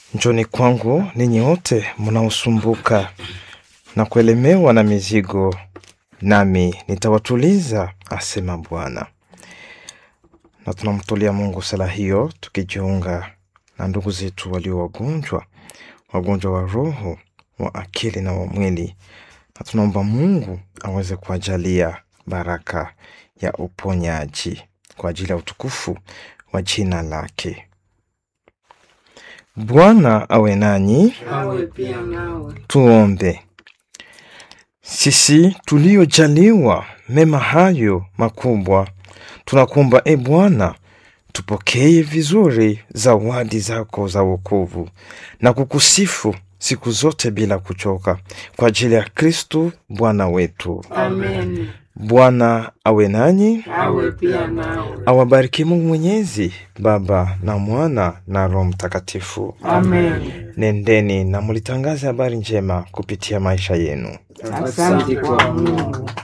Njoni kwangu ninyi wote mnaosumbuka na kuelemewa na mizigo, nami nitawatuliza, asema Bwana. Na tunamtolea Mungu sala hiyo tukijiunga na ndugu zetu walio wagonjwa, wagonjwa wa roho, wa akili na wa mwili, na tunaomba Mungu aweze kuwajalia baraka ya uponyaji kwa ajili ya utukufu wa jina lake. Bwana awe nanyi. awe pia nawe. Tuombe. Sisi tuliojaliwa mema hayo makubwa, tunakuomba e Bwana, tupokee vizuri zawadi zako za wokovu na kukusifu siku zote bila kuchoka, kwa ajili ya Kristu Bwana wetu. Amen. Bwana awe nanyi, Awe pia nawe. awabariki Mungu Mwenyezi, Baba na Mwana na Roho Mtakatifu. Amen. Nendeni na mulitangaze habari njema kupitia maisha yenu. Asante kwa Mungu.